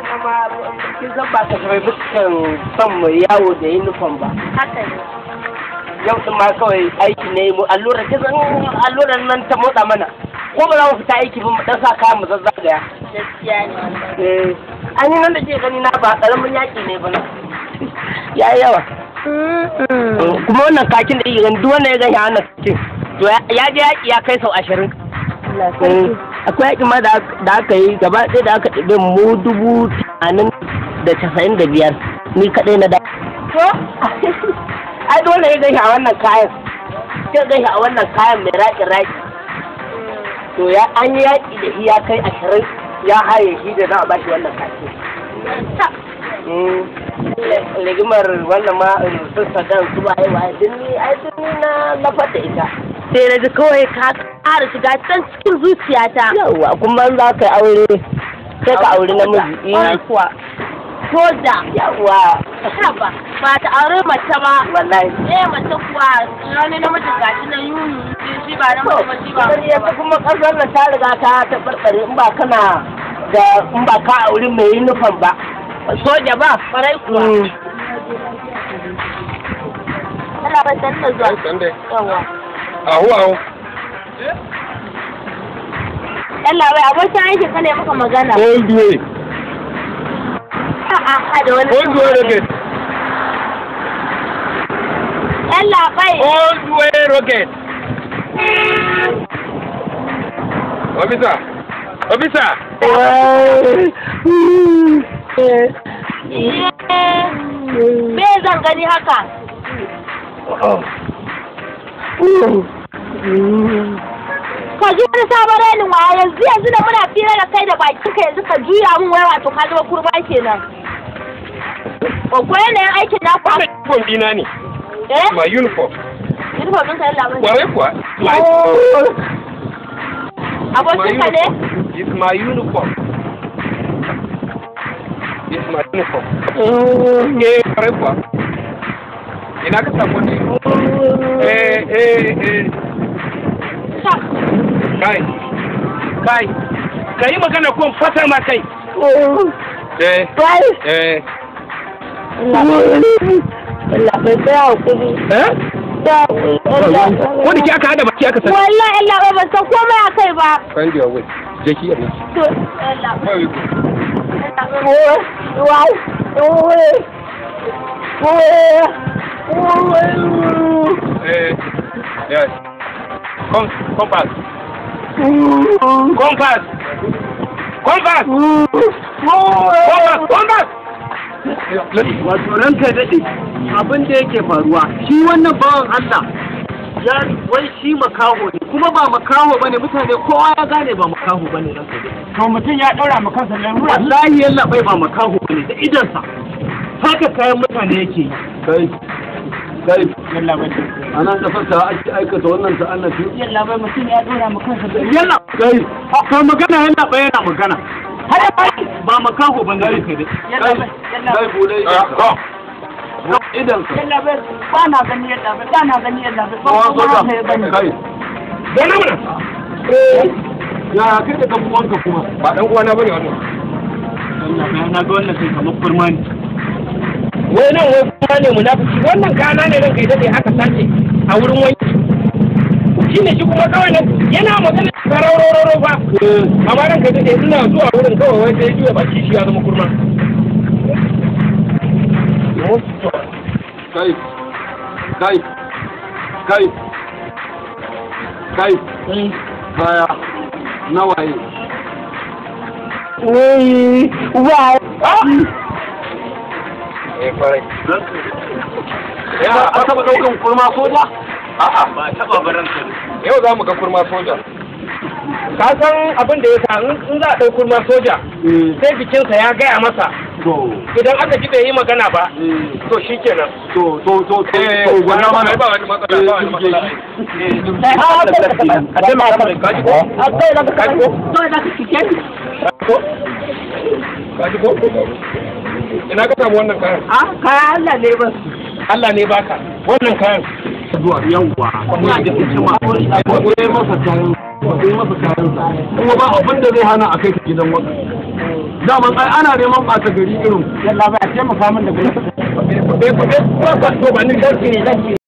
wannan ma kin san ba ka bai fuskan son mu yawo da uniform ba haka ne yau din ma kawai aiki ne mu allura kin san allurar nan ta motsa mana ko ba za mu fita aiki ba mu dan sa kayan mu zazzagaya gaskiya ne wannan eh an yi nan da ke gani na ba karamin yaki ne ba na ya yi yawa kuma wannan kakin da yake gani duk wanda ya gani a wannan kakin to ya je yaki ya kai sau ashirin akwai yaƙi ma da aka yi gaba ɗaya da aka ɗibe mu dubu tamanin da casa'in da biyar ni kaɗai na da to ai dole ya gaishe a wannan kayan sai gaishe a wannan kayan mai raƙin raƙi to ya an yi yaƙi da shi ya kai ashirin ya haye shi da za a bashi wannan kaki rigimar wannan ma sun sadan su waye waye dinni ai dinni na lafar da ita sai na ji kawai ka ƙara shiga can cikin zuciyata yawwa kuma za ka yi aure sai ka aure namiji Ai kuwa soja yawwa haba ba ta aure mace ba wallahi eh mace kuwa wani namiji gashi na yuni shi ba namiji ba shi ba Sai ya kuma kasar nan ta riga ta tabarbare in ba kana da in ba ka aure mai yunifom ba soja ba farai kuwa Allah ba san da zuwa Sande. yawa Ahu ahu. Allah bai abokin aiki ka ne maka magana Old way. a a da wani Old way rocket. Allah bai Old way rocket. Officer. Officer. me zan gani haka ka ji wani sabon rainin wa yanzu yanzu da muna fira da kai da bakin ka yanzu ka juya mun wai wato ka zama kurma kenan ko yanayin aikin na ku Wannan uniform dina ne. eh My uniform. uniform ɗin ka yalla mun Kwarai kuwa. My, my abokin ka ne uniform. It's my uniform. It's my uniform. Eh, kwarai kuwa. Ina ka samu ne? Eh, eh, eh. Kai. Kai. Ka yi magana ko in fasa ma kai. Eh, eh. Allah bai tsaya hakuri Eh? da hakuri Wanda ke aka hada baki aka sani. wallahi Allah bai ban san komai a kai ba Find your way. Je ki abin. to Allah Where we go? Eh, yes. Come, compass. Compass. Compass. Compass. Compass. wato ranka daɗe abin da yake faruwa shi wannan bawan Allah ya wai shi makaho ne kuma ba makaho bane mutane kowa ya gane ba makaho bane ranka daɗe to mutum ya ɗaura ma kansa lalura wallahi yalla bai ba makaho bane da idansa haka kayan mutane yake yi kai kai yalla bai a nan kasar ta ake aikata wannan ta'annafi yalla bai mutum ya ɗaura ma kansa yalla kai ka magana yalla bai yana magana har ba makaho bane ranka daɗe yalla bai yalla kai bude Ah, come. idan ka yalla bai ba na gani yalla bai ba na gani yalla bai ba kowa kuma soja haka ya bani kai Zauna mana. ya kai da kan uwanka kuma Ba ɗan uwana bane wannan. Allah bai na ga wannan sai kamar kurma ne Wai nan wai kuma ne munafiki. Wannan kana ne ranka ita ce aka sace a wurin wanki. Shi ne shi kuma kawai nan yana magana sararororo ba. Amma ranka ita ce ina zuwa wurin kawai wai sai juya baki shi ya zama kurma. kai kai kai kai kaya nawaye wai wai Eh, kwarai. ya a taba daukan kurma soja A'a, ba taɓa baran Yau za mu ga kurma soja. Ka san abin da ya sa in za a ɗau kurma soja, sai jikinsa ya gaya masa to idan aka ji bai yi magana ba, eh, to shi kenan. to to to to to gwada mana ba wani matsala, ba wani matsala. sai ha ha A taimaka mai kaji ko? a kai da ka Kaji ko? to da ka cike ni Ko? Kaji ko? Ina ka samu wannan kayan? a kai Allah ne ba Allah ne baka wannan kayan. zuwa yawwa kuma da hikima akwai masa kayan akwai masa kayan sa kuma ba abin da zai hana a kai ka gidan waka daman ai ana neman ɓata gari irin yalla ba taimaka min da gudu kuɗe kuɗe kuɗe ba ba to ba ni dauki ne